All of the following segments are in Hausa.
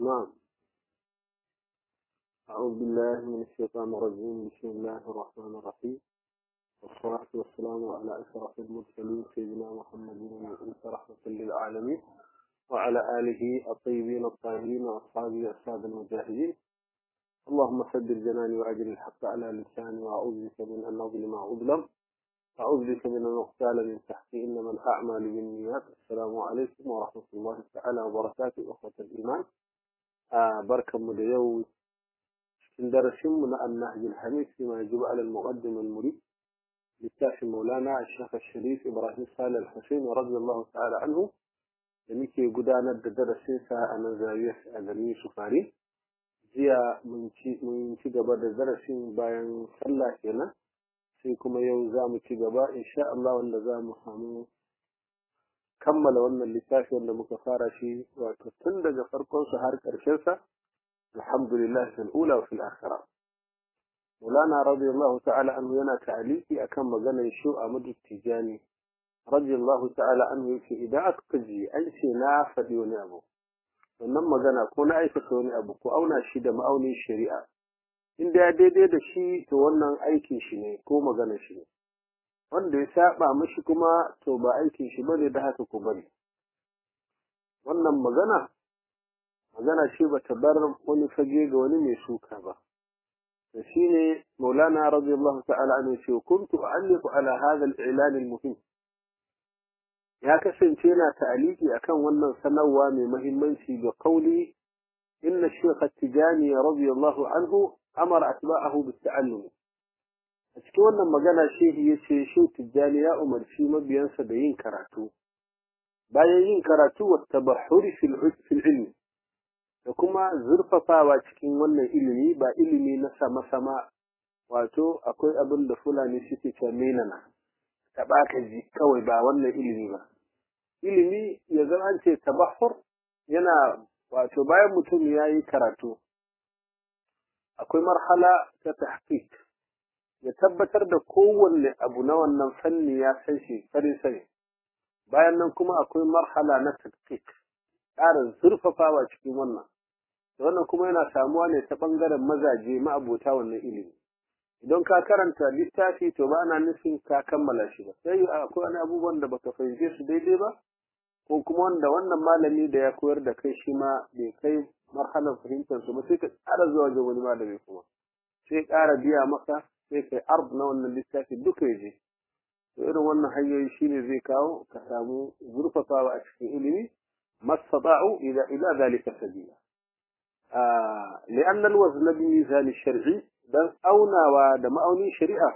نعم أعوذ بالله من الشيطان الرجيم بسم الله الرحمن الرحيم والصلاة والسلام على أشرف المرسلين سيدنا محمد المبعوث رحمة للعالمين وعلى آله الطيبين الطاهرين وأصحابه السادة المجاهدين اللهم سدد جناني وأجل الحق على لساني وأعوذ بك من أن أظلم أو أظلم أعوذ بك من أن أغتال من تحتي إنما الأعمال بالنيات السلام عليكم ورحمة الله تعالى وبركاته أخوة الإيمان آه بركة مديو من درسنا النهج الحميد فيما يجب على المقدم المريد للتاشي مولانا الشيخ الشريف إبراهيم صالح الحسين رضي الله تعالى عنه لمكي قدانا درسين ساعة أنا زاوية أدني سفاري jiya mun ci gaba da darasin bayan sallah kenan sai kuma yau za mu ci gaba insha Allah wanda za mu samu kammala wannan littafi wanda muka fara shi wato tun daga farkon su har ƙarshen sa alhamdulillah fil ula wa fil akhirah Mulana radiyallahu ta'ala anhu yana ta'aliki akan maganar shu Ahmad Tijani radiyallahu ta'ala anhu yace idan aka ji an ce na faɗi wani abu wannan magana ko na aikata wani abu ko auna shi da ma'aunin shari'a in da ya daidai da shi to wannan aikin shi ne ko magana shi ne wanda ya saba mashi kuma to ba aikin shi bane da haka ku bari wannan magana magana ce bata bar wani fage ga wani mai suka ba to shine maulana radiyallahu ta'ala anhu ce kuntu a'alliqu ala hadha al-i'lan al-muhim ya kasance yana ta'aliki akan wannan sanarwa mai muhimmanci ga kauli inna shaykh at-tijani radiyallahu anhu amara atba'ahu bit-ta'allum a cikin wannan magana shehi yace shi tijani ya umarci mabiyansa da yin karatu bayan yin karatu wa tabahhuri fil ilmi da kuma zurfafawa cikin wannan ilimi ba ilimi na sama-sama wato akwai abin da fulani suke cewa menana taɓa ka ji kawai ba wannan ilimi ba ilimi ya zama an ce tabahur yana wato bayan mutum ya yi karatu akwai marhala ta tahqiq ya tabbatar da kowanne abu na wannan fanni ya san shi farin sani bayan nan kuma akwai marhala na tahqiq ƙarin zurfafawa cikin wannan da wannan kuma yana samuwa ne ta ɓangaren mazaje ma'abota wannan ilimi idan ka karanta littafi to ba na nufin ka kammala shi ba sai akwai wani abubuwan da baka fahimce su daidai ba ko kuma wanda wannan malami da ya koyar da kai shi ma bai kai marhalar fahimtar su ba sai ka ƙara zuwa ga wani malami kuma sai ƙara biya maka sai kai arb na wannan littafi duka ya je to irin wannan hanyoyi shine zai kawo ka samu zurfafawa a cikin ilimi mastata'u ila ila zalika sabila آه لأن الوزن بميزان الشرعي dan aunawa da ma'aunin shari'a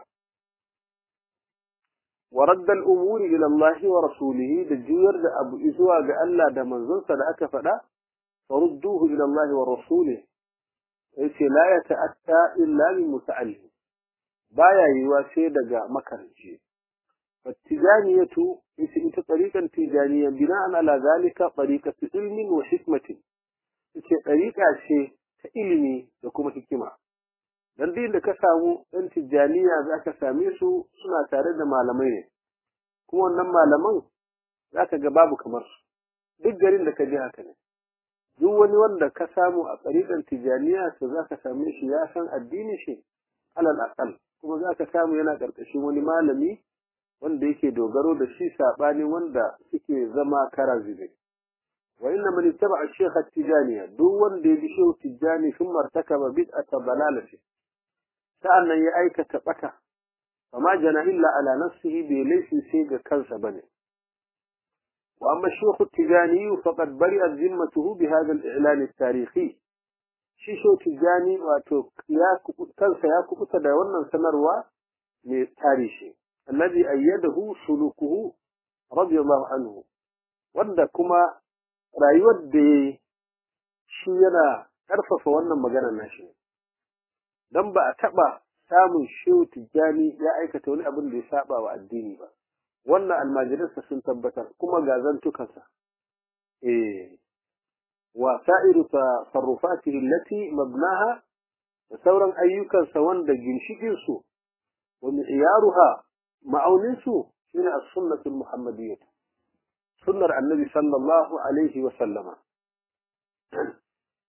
wa radda al-umuri ila Allah wa rasulihi da juyar da abu zuwa ga Allah da manzonsa da aka faɗa farudduhu ila Allah wa rasulihi yace la yata'atta illa min muta'allim baya yiwa sai daga makaranci fattijaniyatu yace ita tariqan tijaniya bina'an ala zalika tariqatu ilmin wa hikmatin yace tariqa ce ta ilimi da kuma hikima dan din da ka samu ɗan tijjaniya za ka same su suna tare da malamai ne kuma wannan malaman za ka ga babu kamar su duk garin da ka ji haka ne duk wani wanda ka samu a tsariƙar tijjaniya to za ka same shi ya san addini shi alal aqal kuma za ka samu yana ƙarƙashin wani malami wanda yake dogaro da shi saɓani wanda suke zama kara zube wa inna man ittaba ash-shaykh at-tijaniya duk wanda ya bi shehu tijjani sun martakaba bid'ata dalalati sa'annan ya aikata ɓata, amma jana illa ala nafsihi bai laifi sai ga kansa bane. Wa amma shekhu tijani faqad bari zimmatuhu bi hadha al-i'lan at-tarihi shi shehu tijani wato ya kansa ya kubuta da wannan sanarwa mai tarihi alladhi ayyadahu sulukuhu radiyallahu anhu wanda kuma rayuwar da shi yana karfafa wannan maganar nashi dan ba a taɓa samun shehu tijjani ya aikata wani abin da ya saba wa addini ba wannan almajiransa sun tabbatar kuma ga zantukansa eh wa sa'iru tasarrufatihi allati mabnaha da sauran ayyukansa wanda ginshikin su wa mi'yaruha ma'aunin su shine as-sunnatul muhammadiyyah sunnar annabi sallallahu alaihi wa sallama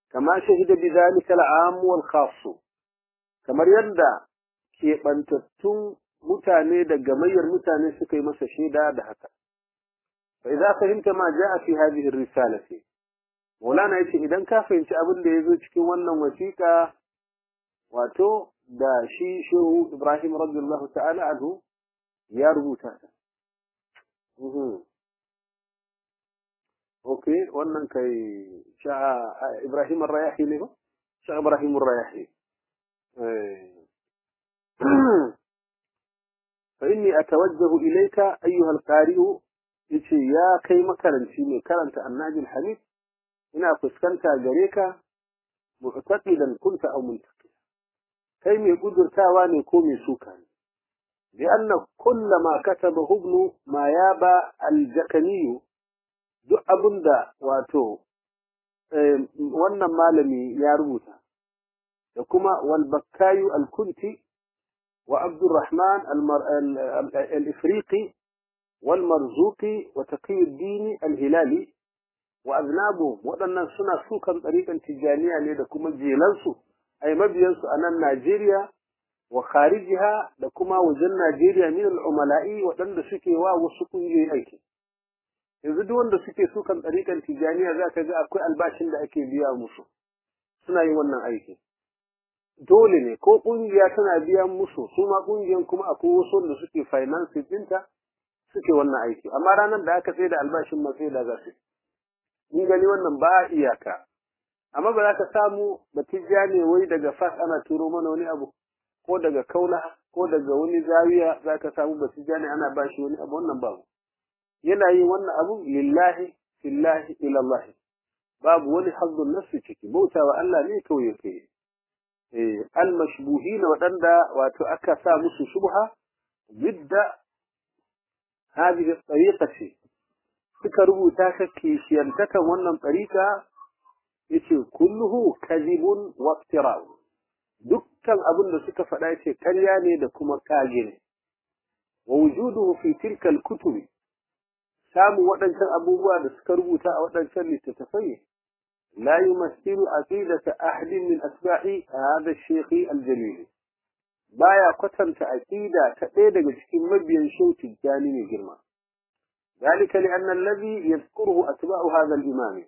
kama shahida bi zalika al-am wal khass kamar yadda keɓantattun mutane da gamayyar mutane suka yi masa shaida da haka fa idza fahimta ma jaa fi hadhihi ar-risalati Maulana yace idan ka fahimci abin da yazo cikin wannan wasiƙa wato da shi Shehu Ibrahim radiyallahu ta'ala anhu ya rubuta ta Okay, wannan kai sha Ibrahim ar-Rayahi ne ba? Sha Ibrahim ar-Rayahi. فإني أتوجه إليك أيها القارئ yace ya kai makaranci mai karanta annajin hadith ina fuskanta gare ka mu'taqidan kunta aw muntaqi kai mai gudurtawa ne ko mai suka ne bi anna kullama kataba ibn ma yaba al-jakani duk abinda wato wannan malami ya rubuta da kuma wal bakkayu al-kunti wa abdurrahman al-ifriqi والمرزوقي وتقي الدين الهلالي وأذنابهم waɗannan suna sukan tsarikan tijaniya ne da kuma jelansu ai mabiyansu a nan Najeriya wa kharijiha da kuma wajen Najeriya min al-umala'i waɗanda suke wa wasu kungiyoyi aiki yanzu duk wanda suke sukan tsarikan tijaniya za ka ga akwai albashin da ake biya musu suna yin wannan aiki dole ne ko kungiya tana biyan musu su ma kungiyan kuma akwai wasu wanda suke finance ɗinta suke wannan aiki amma ranar da aka tsaye da albashin ma sai da za su in gani wannan ba iyaka amma ba za ka samu batijja ne wai daga fas ana turo mana wani abu ko daga kaula ko daga wani zawiya za ka samu batijja ne ana bashi wani abu wannan babu yana yin wannan abu lillahi fillahi ilallahi babu wani hazzun nafsi ciki bautawa Allah ne kawai yake eh al-mashbuhin waɗanda wato aka sa musu shubha bidda هذه الطريقة suka rubuta ka kishiyantakan wannan tsarika yace kulluhu kadhibun wa iftira dukkan abin da suka faɗa yace karya ne da kuma kage ne wa wujuduhu fi tilka al-kutub samu waɗancan abubuwa da suka rubuta a waɗancan littattafai la yumassilu aqidata ahadin min asba'i hadha ash-shaykh al-jalil baya kwatanta aqida ta ɗaya daga cikin mabiyan shautin jani mai girma ذلك لأن الذي يذكره أتباع هذا الإمام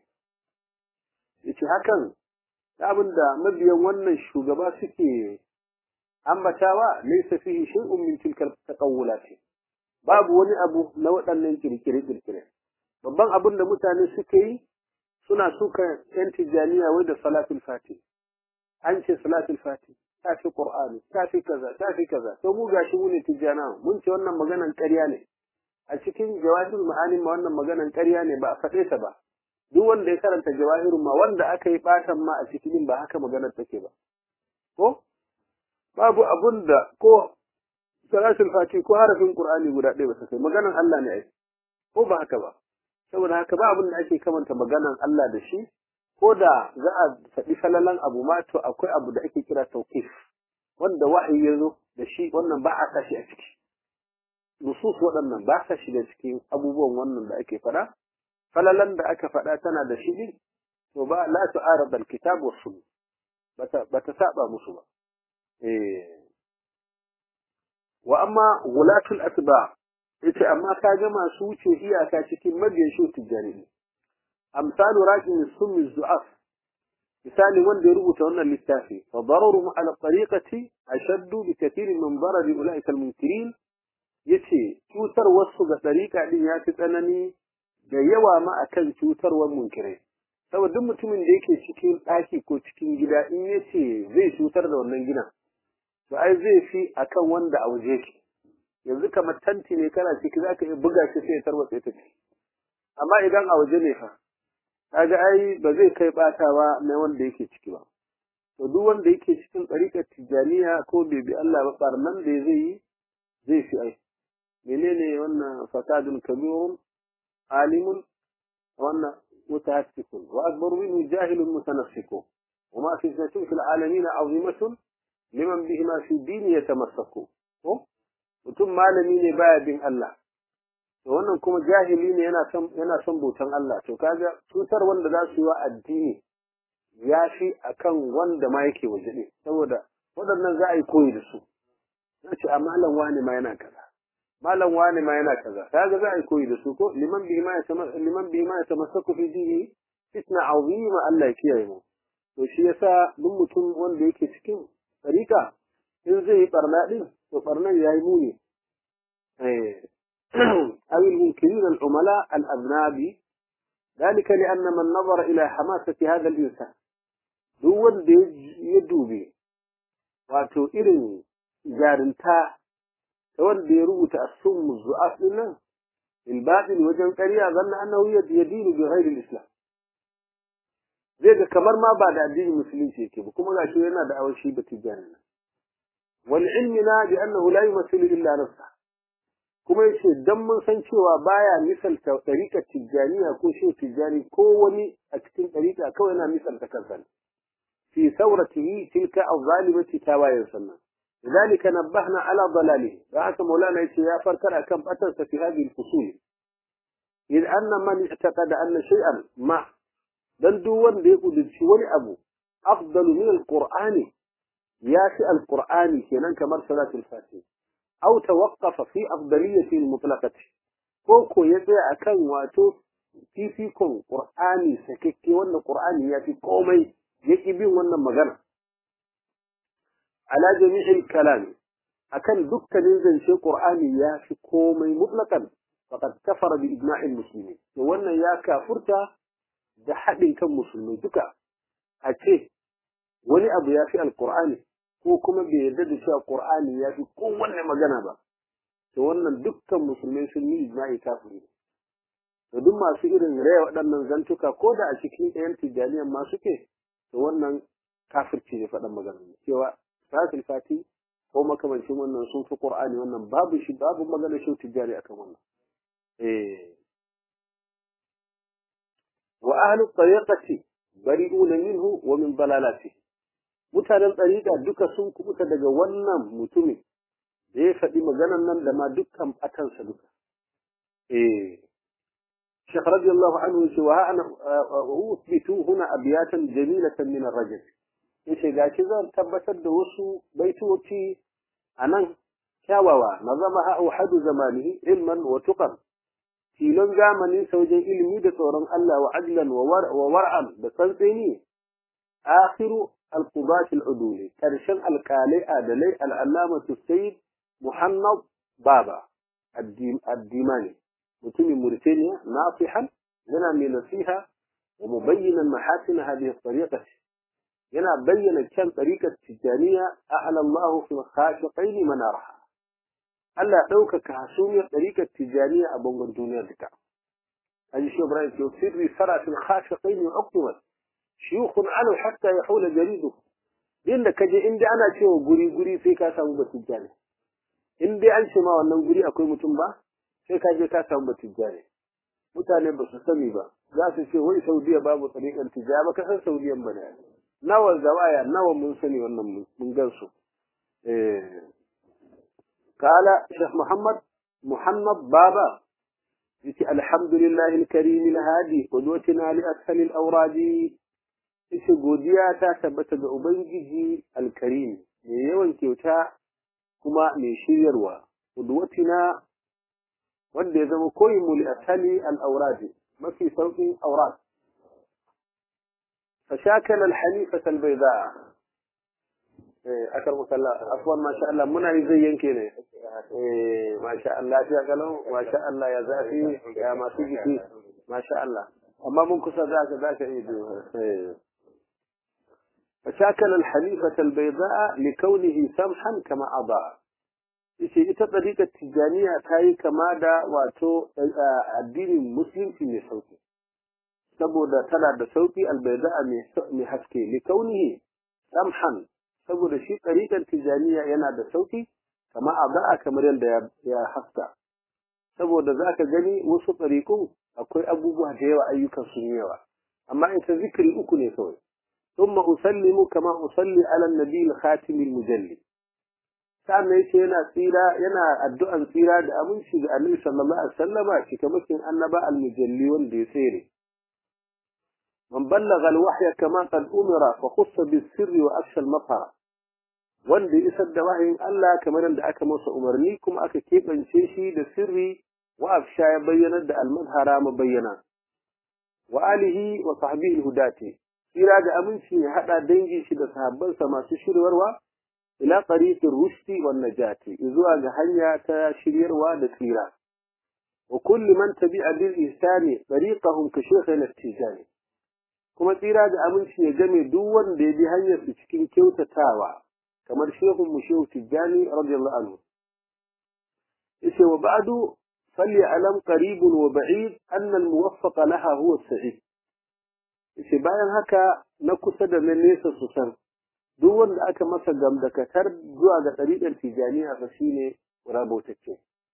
yace hakan abin da mabiyan wannan shugaba suke ambatawa laysa fihi shay'un min tilka taqawulat babu wani abu na waɗannan kirkire kirkire babban abin da mutane suke yi suna suka yan tijaniya wai da salatul fati an ce salatul fati ta fi qur'ani ta fi kaza ta fi kaza to mu gashi mu ne tijana mun ce wannan maganan ƙarya ne a cikin jawahirul ma'anin ma wannan maganan ƙarya ne ba a faɗe ta ba duk wanda ya karanta jawahirul ma wanda aka yi ɓatan ma a cikin ba haka maganar take ba ko babu abun da ko salatul fati ko harafin qur'ani guda ɗaya ba ta kai maganan Allah ne ai ko ba haka ba saboda haka ba abin da ake kamanta maganan Allah da shi ko da za a faɗi falalan abu ma to akwai abu da ake kira tawqif wanda wa'ayi ya zo da shi wannan ba a tashi a ciki nusus waɗannan ba sa shiga cikin abubuwan wannan da ake faɗa falalan da aka faɗa tana da shi ɗin to ba la tu'arad al-kitab wa sunnah bata bata saba musu ba eh wa amma gulatul atba yace amma ka ga masu wuce iyaka cikin mabiyan shi tijani amsalu raqin summi zu'af misali wanda ya rubuta wannan littafi fa dararu ala tariqati ashaddu bi kathirin min darari ulaika al-munkirin yace cutar wasu ga ɗariƙa ɗin ya fi tsanani da yawa ma akan cutarwar munkirai saboda duk mutumin da yake cikin ɗaki ko cikin gida in yace zai cutar da wannan gidan to ai zai fi akan wanda a waje yake yanzu kamar tanti ne kana ciki zaka iya buga shi sai ya tarwatse ta ciki amma idan a waje ne fa kaga ai ba zai kai batawa na wanda yake ciki ba to duk wanda yake cikin ɗariƙar tijaniya ko bai bi Allah ba barnan da zai yi zai fi ai menene wannan fasadun kabirun alimun wannan mutahassikun wa akbaru minhu jahilun mutanassiku وما فتنة في العالمين عظيمة liman bihi ma fi dini ya tamassaku ko mutum malami ne baya bin Allah to wannan kuma jahili ne yana son yana son bautan Allah to kaga cutar wanda za su yi wa addini ya fi akan wanda ma yake waje ne saboda waɗannan za a yi koyi da su za ce a malam wani ma yana kaza malam wani ma yana kaza kaga za a yi koyi da su ko liman bi ma liman bi ma yatamassaku fi dini fitna azima Allah ya kiyaye mu to shi yasa duk mutum wanda yake cikin tsarika in zai yi barna din to barnan yayi muni eh أو المنكرين العملاء الأذناب ذلك لأن من نظر إلى حماسة هذا الإنسان دول يدوبي واتو إرن جارنتا تود يروت السم الزؤاف لنا الباطل وجن قرية ظن أنه يدين بغير الإسلام zai ga kamar ma ba da addinin musulunci yake ba kuma gashi yana da awon shi batijani wal ilmina bi annahu la yumathilu illa nafsa kuma yace dan mun san cewa baya misalta tariqat tijaniya ko shi tijani ko wani a cikin tariqa kawai yana misalta kansa fi sauratihi tilka az-zalimati tawayin sannan لذلك نبهنا على ضلاله فهذا مولانا يا فركر كم أتنس في هذه الفصول إذ أن من اعتقد أن شيئا ما dan duk wanda ya kudurci wani abu afdalu min alqur'ani ya fi alqur'ani kenan kamar salatul fatih aw tawaqqafa fi afdaliyati almutlaqati ko ko ya tsaya akan wato fifikon qur'ani sakekke wannan qur'ani ya fi komai yaki bin wannan magana ala jami'il kalam akan dukkanin zance qur'ani ya fi komai mutlaqan faqad kafara bi ijma'il muslimin to wannan ya kafurta da haɗin kan musulmai duka a ce wani abu ya fi alkur'ani ko kuma bai yarda da cewa qur'ani ya fi kowanne magana ba to wannan dukkan musulmai sun yi ijma'i kafiri to duk masu irin raya waɗannan zantuka ko da a cikin ɗayan tijjaniyan ma suke to wannan kafirci ne faɗan magana cewa salatul fati ko makamancin wannan sun fi qur'ani wannan babu shi babu magana shi tijjani akan wannan eh وأهل الطريقة بريئون منه ومن ضلالاته mutanen ɗariƙa duka sun kubuta daga wannan mutumin da ya faɗi maganan nan da ma dukkan ɓatansa duka. Eh, Shekh radiyallahu anhu ce wa ana usbitu huna abiyatan jamilatan min ar-rajul. Yace gashi zan tabbatar da wasu baitoci anan kyawawa nazama ahadu zamanihi ilman wa tuqan filon zamanin wajen ilimi da tsoron Allah wa adlan wa war'an da tsantseni akhiru al-qudat al-uduli karshen alkalai adalai al-allamatu sayyid muhammad baba addimani mutumin mauritania nasihan yana mai nasiha wa mubayyinan mahasin hadhihi tariqa yana bayyana kyan tariqat tijaniya a'la Allah fi khashiqain manaraha Allah ɗaukaka hasumiyar ɗarikar tijaniya a bangon duniyar duka. An shi Ibrahim ke sirri sarafin khashe ƙaini uktumat shiyukun alu hatta ya haula jaridu. Din da kaje inda ana cewa guri guri sai ka samu batijjani. In dai an ce ma wannan guri akwai mutum ba sai ka je ka samu batijjani. Mutane ba su sani ba za su ce wai Saudiya babu ɗarikar tijjani ba ka san Saudiyan ba ne. Nawa zawaya nawa mun sani wannan mun gan su. قال شيخ محمد محمد بابا الحمد لله الكريم الهادي قدوتنا لأسهل الأوراد ishe godiya ta tabbata ga Ubangiji alkarim mai yawan kyauta kuma mai shiryarwa udwatina wanda ya zama koyin mu li asali al-awrad mafi sauƙin awrad فشاكل الحنيفة البيضاء akar musalla afwan masha Allah muna yi zai yanke ne eh masha Allah ya kalau masha Allah ya zafi ya masu jiki masha Allah amma mun kusa za ka za ka yi eh فشاكل الحنيفة البيضاء لكونه سمحا كما أضاء yace ita tsarikar tijjaniya ta yi kama da wato addinin musulunci mai sauki saboda tana da sauki albaida mai haske likaunihi samhan saboda shi tsarikar tijjaniya yana da sauki kama a ba'a kamar yadda ya haska saboda za ka gani wasu tsarikun akwai abubuwa da yawa ayyukan sun yawa amma ita zikiri uku ne kawai ثم أسلم كما أصلي على النبي الخاتم المجلي sannan yace yana tsira yana addu'an tsira da aminci ga Annabi sallallahu alaihi wasallama cikamakin annaba al-mujalli wanda ya tsere man ballagha al-wahya kama qad umira fa khussa bis-sirri wa afsha al-mafhara wanda isar da wahayin Allah kamar da aka masa umarni kuma aka keɓance shi da sirri wa afsha ya bayyanar da al-mazhara mabayyana wa alihi wa sahbihi al-hudati tsira da aminci ya hada dangi shi da sahabbansa masu shirwarwa ila tariqir rushdi wan najati zuwa ga hanya ta shiryarwa da tsira wa kulli man tabi'a bil ihsani tariqahum ka shaykhina tijani kuma tsira da aminci ya game duk wanda ya bi hanyar su cikin kyautatawa kamar shehun mu shehu tijani radiyallahu anhu yace wa ba'du فليعلم قريب وبعيد أن الموفق لها هو السعيد yace bayan haka na kusa da na nesa su san duk wanda aka masa gamdakatar zuwa ga ɗariƙar tijaniya fa shine rabotacce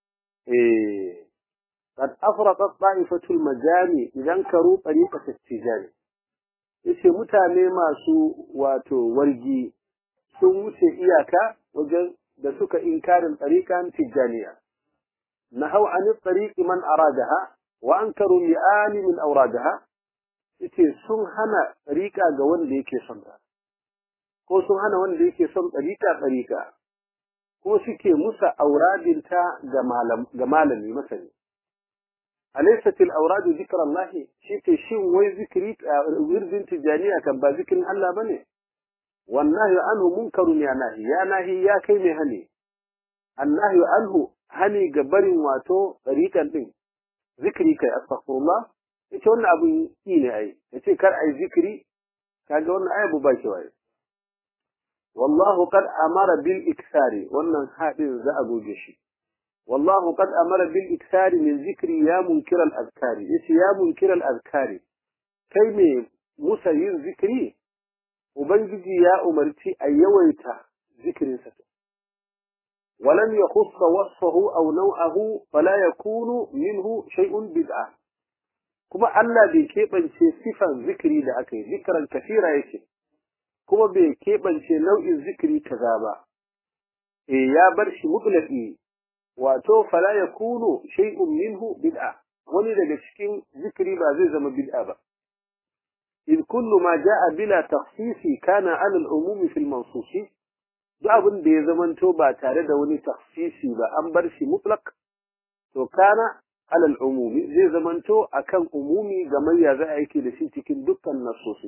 eh qad afraqat ta'ifatul majami idan karu tariqat tijani yace mutane masu wato wargi sun wuce iyaka wajen da suka inkarin ɗariƙan tijaniya نهوا عن الطريق من أرادها وأنكروا لآن من أورادها yace sun hana ɗariƙa ga wanda yake son ta ko sun hana wanda yake son ɗariƙa ɗariƙa ko suke musa auradinta ga malami masani alaysat al-awradu dhikra Allah shi ke shin wai zikri wirdin tijaniya kan ba zikirin Allah bane wallahi anhu munkarun ya nahi ya nahi ya kai mai hali annahi anhu hani ga barin wato ɗariƙan ɗin zikiri kai astaghfirullah yace wannan abun yi ne ai yace kar ai zikiri kaga wannan ai bu baki waye wallahu qad amara bil iksari wannan hadin za a goge shi wallahu qad amara bil iksari min zikri ya munkir al azkari yace ya munkir al azkari kai me musa yin zikiri ubangiji ya umarci a yawaita zikirinsa ولم يخص وصفه أو نوعه فلا يكون منه شيء بدعة كما ألا بكيبن شيء صفة ذكري لأكي ذكرا كثيرا يكي كما بكيبن شيء نوع ذكري كذابا إيه يا برش مطلقي واتو فلا يكون شيء منه بدعة ولذا cikin ذكري ba zai zama bid'a ba إذ كل ما جاء بلا تخصيص كان على العموم في المنصوص duk abin da ya zamanto ba tare da wani tafsisi ba an bar shi mutlak to kana alal umumi zai zamanto akan umumi ga mayya za a yake da shi cikin dukkan nasosi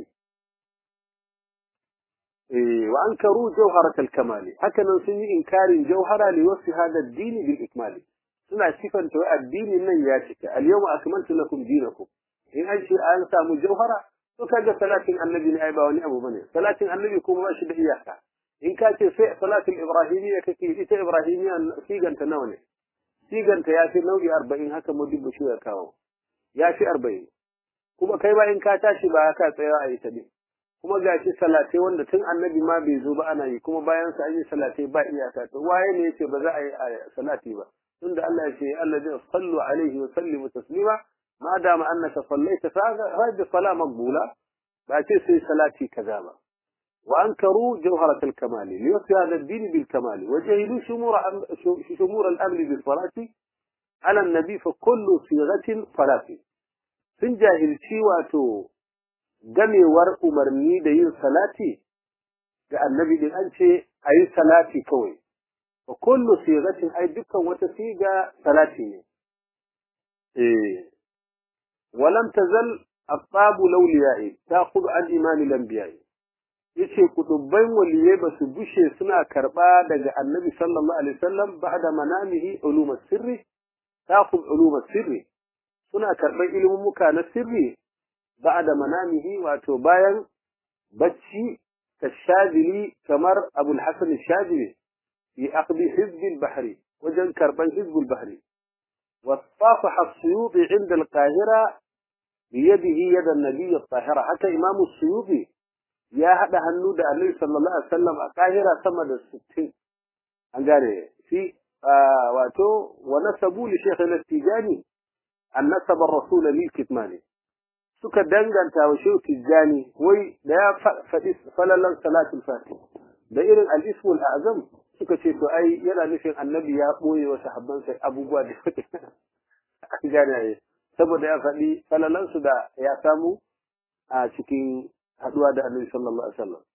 eh wa ankaru jawharat al kamali haka nan sun yi inkarin jawhara li wasi hada ad-din bil ikmali suna sifanta wa addinin nan ya cika al yawma akmaltu lakum dinakum in an ce an samu jawhara to kaga salatin annabi ne ai ba wani abu bane salatin annabi kuma ba shi da iyaka in ka ce sai salatul ibrahimiyya kake ita ibrahimiyya siganta nawa ne siganta ya fi nau'i arba'in haka mudubbu shi ya kawo ya fi arba'in kuma kai ba in ka tashi ba ka tsaya a ita ne kuma ga shi salatai wanda tun annabi ma bai zo ba ana yi kuma bayan sa an yi salatai ba iyaka to waye ne yace ba za a yi salati ba tunda Allah ya ce alladhi sallu alaihi wa sallimu taslima ma dama annaka sallaita fa hadha salat maqbula ba ce sai salati kaza ba وأنكروا جوهرة الكمال ليوصي هذا الدين بالكمال وجهلوا شمور, شمور الأمر بالصلاة على النبي فكل صيغة صلاة sun jahilci wato gamewar umarni da yin salati ga annabi din an ce a yi salati kawai wa kullu sigatin ai dukkan wata siga salati ne eh walam tazal aqabu lawliya'i ta'khudhu an imani lambiya'i yace kutubban waliyai ba su bushe suna karba daga annabi sallallahu alaihi wasallam ba'da manamihi ulum sirri taqub ulum sirri suna karban ilimin muka na sirri ba'da manamihi wato bayan bacci kashadili kamar abul hasan shadili fi aqdi hizb al-bahri wajen karban hizb al-bahri واصطافح السيوطي عند القاهرة بيده يد النبي الطاهرة حتى إمام السيوطي ya haɗa hannu da Annabi sallallahu alaihi wasallam a kahira sama da 60 an gane fi wato wa nasabu li shaykh al-tijani an nasaba ar-rasul lil kitmani suka danganta wa shaykh tijani wai da ya faɗi falalan salatul fatih da irin al-ismu al-azam suka ce to ai yana nufin annabi ya boye wa sahabban sai abubuwa da an gane saboda ya faɗi falalan su da ya samu a cikin haduwa da annabi sallallahu alaihi wasallam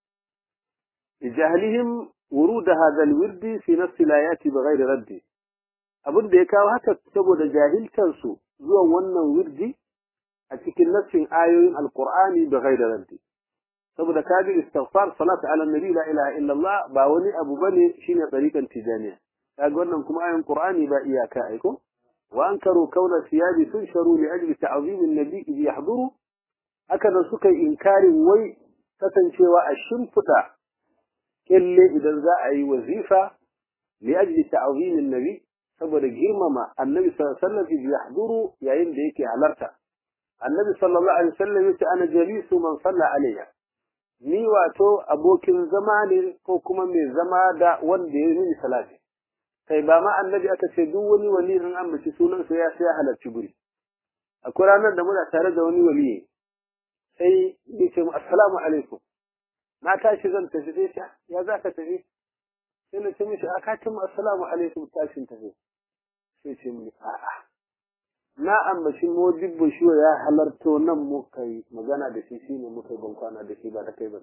jahlihim ورود هذا الورد في نفس الآيات بغير رد abin da ya kawo haka saboda jahiltansu zuwan wannan wirdi a cikin nassin ayoyin alqur'ani da ghairi raddi saboda kaji istighfar salatu ala nabi la ilaha illallah ba wani abu bane shine tariqan tijaniya kaga wannan kuma ayoyin qur'ani ba iyaka aiko wa ankaru kauna siyabi tunsharu li ajli ta'zim an-nabi idh yahduru haka da suka inkarin wai kasancewa a shimfida kelle idan za a yi wazifa li ajli ta'zim an-nabi saboda girmama annabi sallallahu alaihi wasallam yahduru yayin da yake halarta annabi sallallahu alaihi wasallam yace ana jalisu man salla alayya ni wato abokin zama ne ko kuma mai zama da wanda ya mini salati kai ba ma annabi aka ce duk wani wali in an mace sunan sa ya sai halarci guri akwai ranar da muna tare da wani wali sai ya ce assalamu alaikum na tashi zan tafi sai ya za ka tafi sai na ce mishi a katin assalamu alaikum tashin tafi sai ce mini a'a na ambaci modibbo shi ya halarto nan muka yi magana da shi shine muka yi bankwana da shi ba da kai ba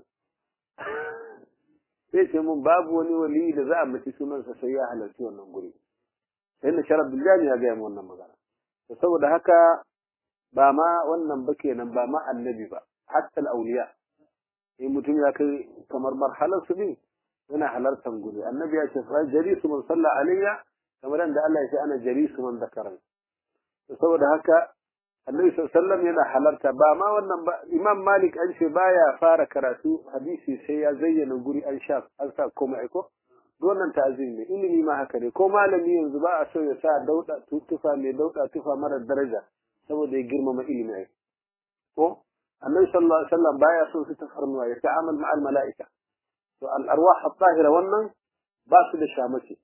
sai ce mun babu wani wali da za a mace sunansa sai ya halarci wannan guri sai na sharaf biljani ya gaya wannan magana to saboda haka ba ma wannan ba kenan ba ma annabi ba hatta al-awliya in mutum ya kai kamar marhalar su din yana halartar guri annabi ya ce fa jarisu man salla alayya kamar da Allah ya ce ana jarisu man zakaran saboda haka annabi sallallahu yana halarta ba ma wannan ba imam malik an ce baya fara karatu hadisi sai ya zayyana guri an sha an sa komai ko wannan ta'zim ne ilimi ma haka ne ko malami yanzu ba a so ya sa dauda tufa mai dauda tufa mara daraja saboda ya girmama ilimi ai ko annabi sallallahu alaihi wasallam baya so su tafarnuwa ya ta'amal ma'al mala'ika to al arwah at-tahira wannan ba su da shamaki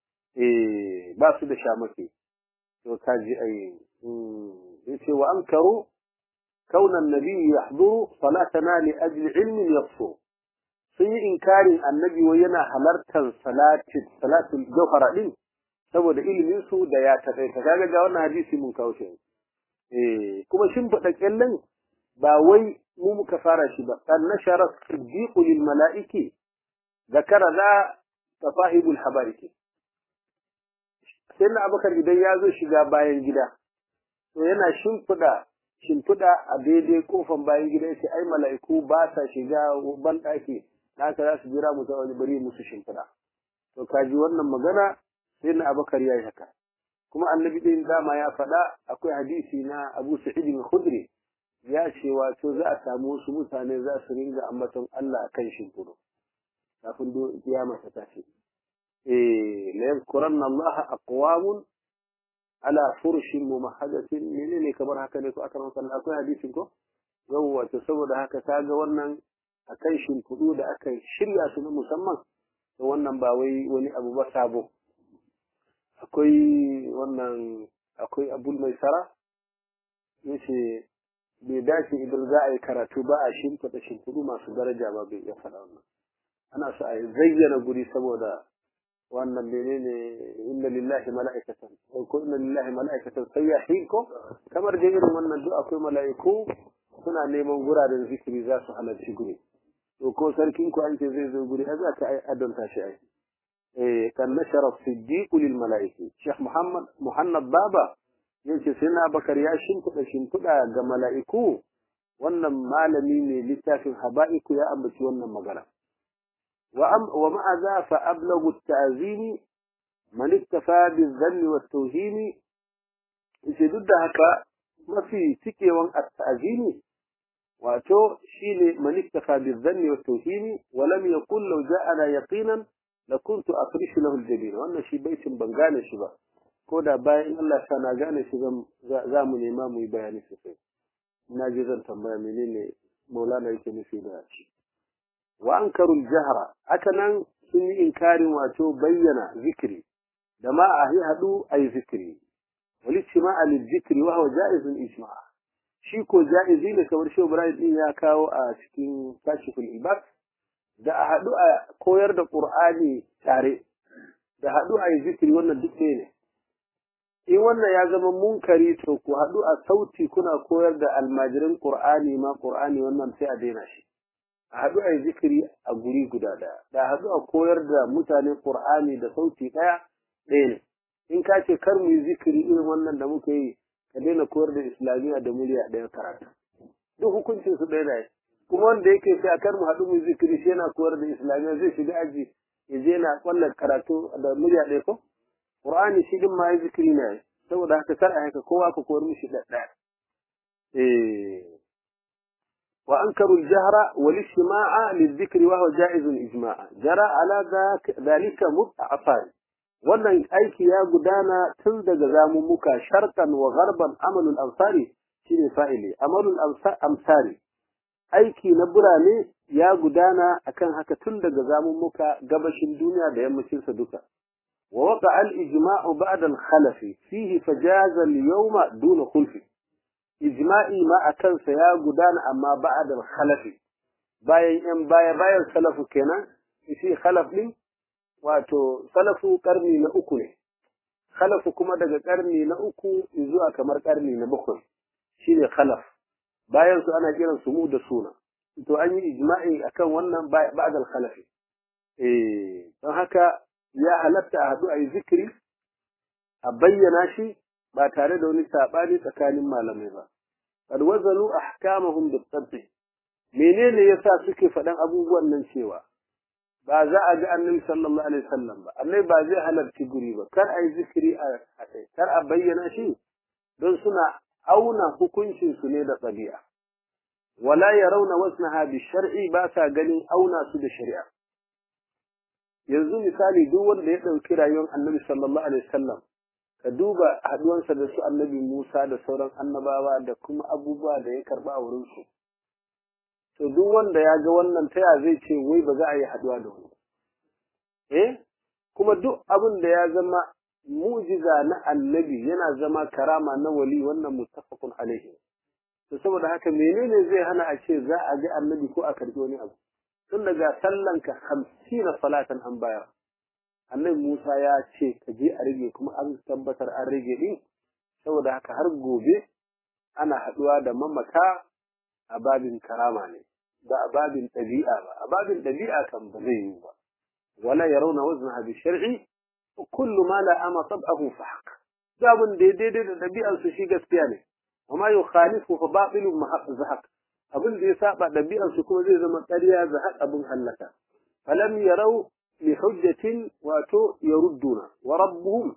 eh ba su da shamaki to kaji ai yace wa ankaru kauna annabi yahduru salatana li ajli ilmin yaqsu sun yi inkarin annabi wai yana halartar salatin salatul jawhara din saboda ilimin su da ya taƙai ta kaga ga wannan hadisi mun kawo shi eh kuma shin fada kyallan ba wai mu muka fara shi ba kan nashara siddiqu lil malaiki zakara da tafahibul habariki sai na abakar idan ya zo shiga bayan gida to yana shimfiɗa shimfiɗa a daidai kofan bayan gida yace ai mala'iku ba sa shiga ban ɗaki haka za su jira mu ta wani bari musu shimfiɗa to kaji wannan magana sai na abakar ya yi haka kuma annabi ɗin dama ya faɗa akwai hadisi na abu sa'id al-khudri ya ce wato za a samu wasu mutane za su ringa ambaton Allah akan shimfiɗo kafin kiyama ta tashi ليذكرن الله أقوام على فرش ممهدة منين كبر هكذا كو أكرم صلى الله عليه حديث كو يوه تصور هكا كاغا wannan akan shimfiɗu da aka shirya su na musamman to wannan ba wai wani abu ba sabo akwai wannan akwai abul mai sara yace bai dace idan za a yi karatu ba a shimfiɗa shimfiɗu masu daraja ba bai iya faɗa wannan ana so a zayyana guri saboda wannan menene inna lillahi mala'ikatan ko inna lillahi mala'ikatan sayyahin ko kamar da irin wannan duk akwai mala'iku suna neman guraren zikiri za su halarci guri to ko sarkin ku an ce zai zo guri ai za ka ai adonta shi ai eh kan nashara siddiq lil mala'iki sheikh muhammad muhammad baba yace sai na bakar ya shimfiɗa shimfiɗa ga mala'iku wannan malami ne littafin haba'iku ya ambaci wannan magana ومع ذا فأبلغ التعظيم من اكتفى بالذل والتوهين ضد هكا ما في تكي وان التعظيم واتو شيل من اكتفى بالذل والتوهين ولم يقل لو جاءنا يقينا لكنت أفرش له الجبين وأن شي بيت بنغانا شبا كودا باين الله سانا غانا شبا زامن إمام يبياني سفين ناجزا تنبيا منين مولانا يكني في داشي wa ankarul jahra haka nan sun yi inkarin wato bayyana zikiri da ma a yi haɗu a yi zikiri wali cima a zikiri wa hawa ja'izun ijma shi ko ja'izi ne kamar shi Ibrahim din ya kawo a cikin kashiful ibad da a haɗu a koyar da Qur'ani tare da haɗu a yi zikiri wannan duk ne in wannan ya zama munkari to ku haɗu a sauti kuna koyar da almajirin qur'ani ma qur'ani wannan sai a daina shi a haɗu a yi zikiri a guri guda ɗaya da haɗu a koyar da mutane qur'ani da sauti ɗaya ɗaya ne in ka ce kar mu yi zikiri irin wannan da muka yi ka daina koyar da islamiyya da murya ɗaya karatu duk hukuncin su ɗaya ne kuma wanda yake sai a kar mu haɗu mu yi zikiri shi yana koyar da islamiyya zai shiga aji ya je yana kwallon karatu da murya ɗaya ko Qur'ani shi din ma ya zikiri ne saboda haka kar a haka kowa ka koyar mishi da ɗaya eh wa ankaru al-jahra wal istima'a lidh-dhikri wa huwa ja'izun ijma'a jara ala dhalika mut'afan wannan aiki ya gudana tun daga zamummuka sharqan wa gharban amalul ansari shine fa'ili amalul amsari aiki na burane ya gudana akan haka tun daga zamummuka gabashin duniya da yammacin sa duka wa waqa al ijma'u ba'da al khalaf fihi fajaza al yawma duna khulf ijma'i ma akan sa ya gudana amma ba'da al khalaf bayan yan baya bayan salafu kenan shi khalaf din wato salafu karni na uku ne khalafu kuma daga karni na uku zuwa kamar karni na bakwai shine khalaf bayan su ana kiran su mu da suna to an yi ijma'i akan wannan ba'da al-khalafi eh don haka ya halatta a hadu a yi zikiri a bayyana shi ba tare da wani sabani tsakanin malamai ba qad wazalu ahkamahum bi menene yasa suke faɗan abubuwan nan cewa ba za a ga annabi sallallahu alaihi wasallam ba annabi ba zai halarci guri ba kar a yi zikiri a kai kar a bayyana shi don suna auna hukuncin su ne da ɗabi'a wala yarawna wasnaha bi shar'i ba sa ganin auna su da shari'a yanzu misali duk wanda ya ɗauki rayuwar annabi sallallahu alaihi wasallam ka duba haduwansa da su annabi Musa da sauran annabawa da kuma abubuwa da ya karba a wurin su to duk wanda ya ga wannan taya zai ce wai ba za a yi haduwa da wani eh kuma duk abin da ya zama mujiza na annabi yana zama karama na wali wannan muttafaqun alaihi to saboda haka menene zai hana a ce za a ga annabi ko a karbi wani abu tun daga sallanka hamsina salatan an bayar annabi Musa ya ce ka je a rage kuma an tabbatar an rage din saboda haka har gobe ana haduwa da mamaka a babin karama ne ba a babin ɗabi'a ba a babin ɗabi'a kan ba zai yi ba wala yarawna waznaha bi shar'i kullu ma la ama tab'ahu fa haqq zabun da daidai da ɗabi'ar su shi gaskiya ne amma yukhalifu fa batilun zahaq abin da ya saba ɗabi'ar su kuma zai zama ƙarya zahaq abin hallaka falam yarau li hujjatin wato yarudduna wa rabbuhum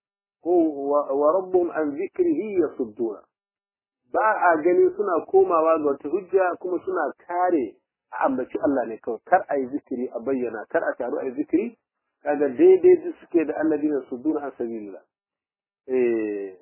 wa rabbuhum an dhikrihi yasudduna ba a gani suna komawa ga wata hujja kuma suna kare a ambaci Allah ne kawai kar a yi zikiri a bayyana kar a taru a yi zikiri kaga daidai duk suke da alladina sudduna an sabilillah eh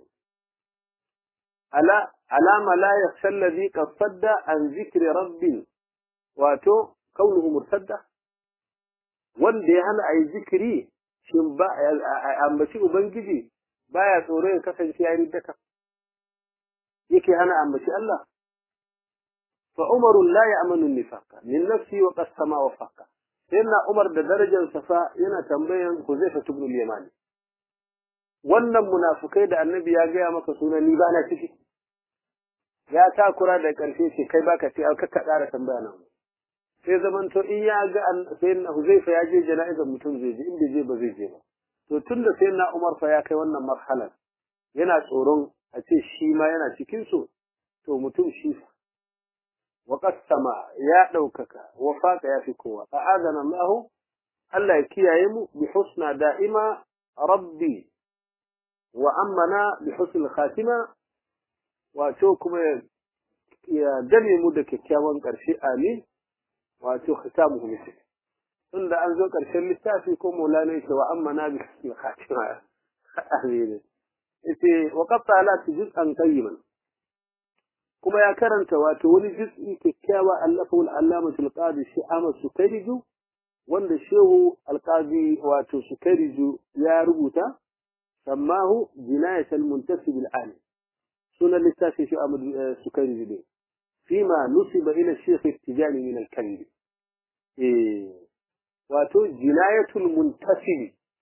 ala alama la yakhsha alladhi qad sadda an zikri rabbi wato kaunuhu murtadda wanda ya hana a yi zikiri shin ba a ambaci ubangiji baya tsoro ya kasance ya riddaka yake hana ambaci Allah fa Umar la ya'manu nifaqa min nafsi wa qasama wa faqa sayyidina Umar da darajar safa yana tambayan Huzaifa ibn al-Yaman wannan munafukai da annabi ya gaya maka sunan ni bana ciki ya takura da karshe ce kai baka ce aka ka ƙara tambaya nan sai zaman to in ya ga sayyidina Huzaifa ya je jana'izar mutum zai je inda je ba zai je ba to tunda sayyidina Umar fa ya kai wannan marhalar yana tsoron a ce shi ma yana cikin su to mutum shi wa qasama ya daukaka wa faqa ya fi kowa a'adana Allah Allah ya kiyaye mu bi husna da'ima rabbi wa ammana bi husnil khatima wato kuma ya gane mu da kyakkyawan karshe amin wato khitamuhu misal tunda an zo karshen littafi ko maulana yake wa ammana bi husnil khatima amin yace wa qatta la juz'an qayyiman kuma ya karanta wato wani juz'i kyakkyawa allafu al-allama al-qadi shi Ahmad Sukairiju wanda shehu al-qadi wato Sukairiju ya rubuta sammahu jinayat al-muntasib al-ali sunan littafi shi Ahmad Sukairiju ne فيما نسب إلى الشيخ التجاني من الكذب إيه. واتو جناية المنتسب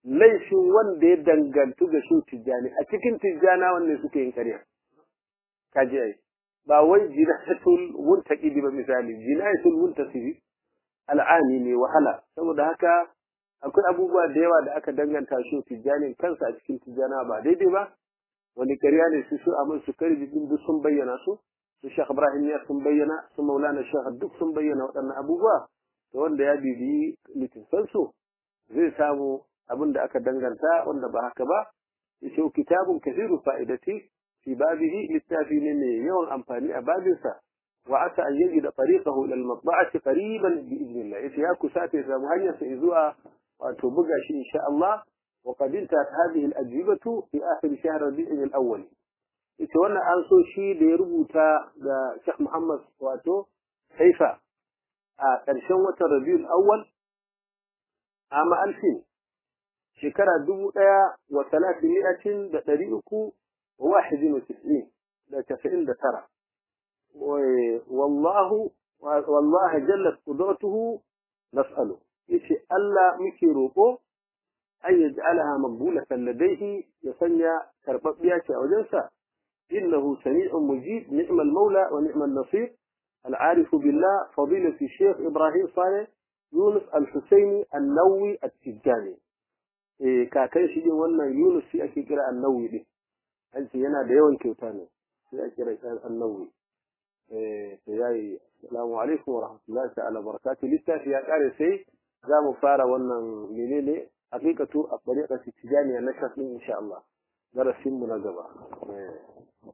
laifin wanda ya dangantu ga shi tijjani a cikin tijjana wanne suke yin ƙarya kaji ai ba wai jinatul muntaqidi ba misali jinatul muntasibi al'ani ne wahala saboda haka akwai abubuwa da yawa da aka danganta shi tijjani kansa a cikin tijjana ba daidai ba wani ƙarya ne su su amin su kari din duk sun bayyana su su Sheikh Ibrahim ya sun bayyana su Maulana Sheikh duk sun bayyana waɗannan abubuwa to wanda ya bibiyi littafan su zai samu abin da aka danganta wanda ba haka ba yace kitabun kathiru fa'idati fi babihi littafi ne mai yawan amfani a babinsa wa asa an yajida tariqahu ila al-matba'ati qariban bi idnillah yace ya kusata ya samu hanyar sa zuwa wato buga shi insha Allah وقد انتهت هذه الأجوبة في آخر شهر ربيع الأول ita wannan an so shi da ya rubuta da Sheikh Muhammad wato Haifa a ƙarshen watan Rabiul Awwal ama alfin shekara dubu ɗaya wa talatin mi'atin da ɗari uku wa wahidin wa tis'in da tasa'in da tara wallahu wallahi jallat qudratuhu nas'alu yace Allah muke roƙo أن يجعلها مقبولة لديه يسنى كرببيات أو جنسة إنه سميع مجيب نعم المولى ونعم النصير العارف بالله فضيلة الشيخ إبراهيم صالح يونس الحسيني النووي التجاني إيه كاكاي شيء وانا يونس في أكي كرا النووي دي أنت ينا ديوان كيوتاني في أكي كرا النووي إيه السلام عليكم ورحمة الله تعالى وبركاته لسه في أكاري سي za mu fara wannan menene hakikatu a ɗariƙar tijaniya na shafi insha Allah darasin mu na gaba